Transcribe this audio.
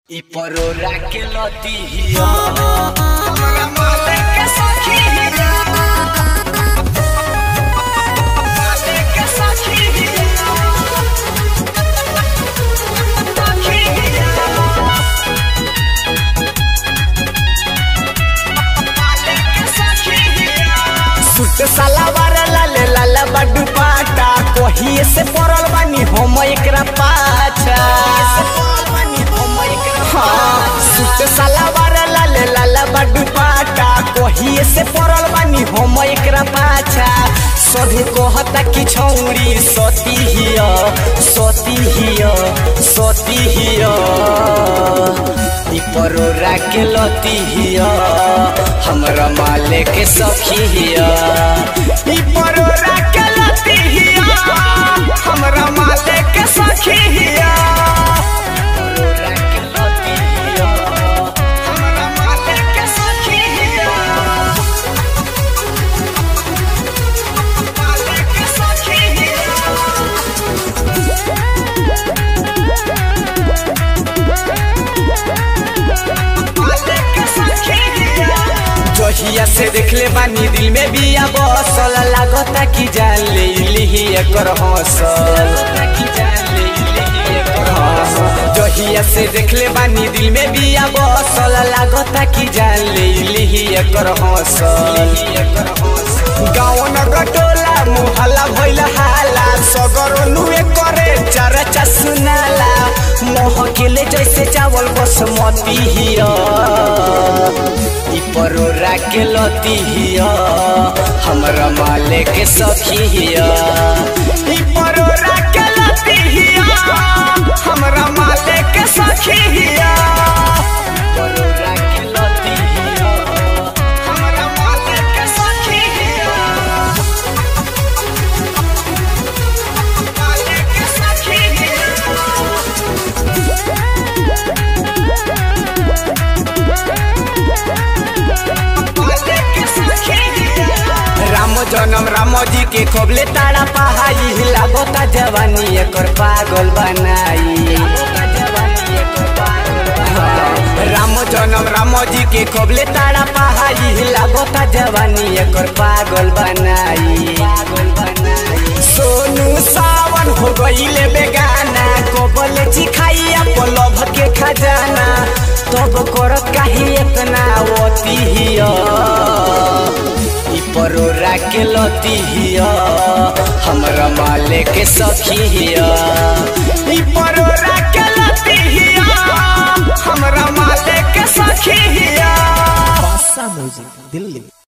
इ परोरा के लती हिया हमरा माले के सखी हिया माले के सखी हिया सखी हिया माले के सखी हिया सुट सलावार लाले लाला बड्डू पाटा कोहिए से पड़ल बानी हम एकरा पाछा हाँ, सुट सलावार लाले लाला बड्डू पाटा कोहिए से पड़ल बानी हम एकरा पाछा सभी कहता कि छौरी सती हिया सती हिया सती हिया इ परोरा के लती हिया हमरा माले के सखी हिया इ परोरा के लती हिया हमरा माले के सखी हिया परोरा के लती हिया हमरा माले के सखी हिया माले के सखी हिया माले के सखी हिया जहिया से देखले बानी दिल में बिया बसल लागता कि जान ले लिही एकर हौसल जहिया से देखले बानी दिल में बिया बसल लागता कि जान ले लिही एकर हौसल गाँव नगर टोला मुहल्ला भइल हाला सगर नुए करे चरचा सुनाला मोह केले जैसे चावल बसमती हिया इ परोरा के लती हिया हमरा माले के सखी हिया इ परोरा के लती हिया हमरा माले के सखी हिया परोरा के लती हिया हमरा माले के सखी हिया माले के सखी हिया माले के सखी हिया राम जनम राम जी के कबले तारा पहाई लागता जवानी एकर पागल बनाई राम जनम राम जी के कबले तारा पहाई लागता जवानी एकर पागल बनाई सोनू सावन हो गईले बेगाना कबल चिखाइया पलभ के खजाना तब करत काहे इतना वती हिया इ परोरा के लती हिया हमरा माले के सखी हिया इ परोरा के लती हिया हमरा माले के सखी हिया Passa Music, Delhi.